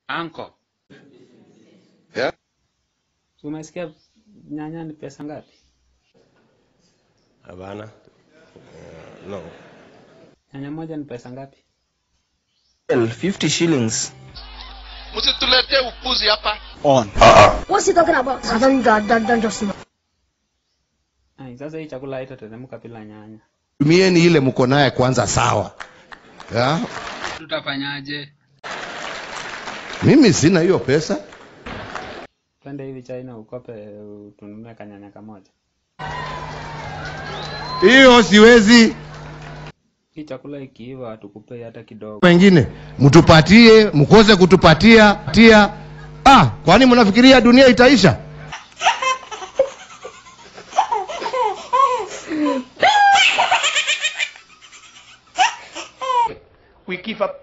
Anko, Yeah? si umesikia nyanya ni pesa ngapi? Hapana. Uh, no. Nyanya moja ni pesa ngapi? Well, 50 shillings Msituletee upuzi hapa. on. What's he talking about? I don't, I don't, don't just know. Ai, sasa hii chakula haitateremka bila nyanya. tumieni ile mko naye kwanza sawa ya? Tutafanyaje? mimi sina hiyo pesa Twende hivi China ukope tununue kanyanya kamoja. hiyo siwezi Hii chakula ikiiva hatukupei hata kidogo. wengine mtupatie mkose kutupatia tia ah kwani mnafikiria dunia itaisha We give up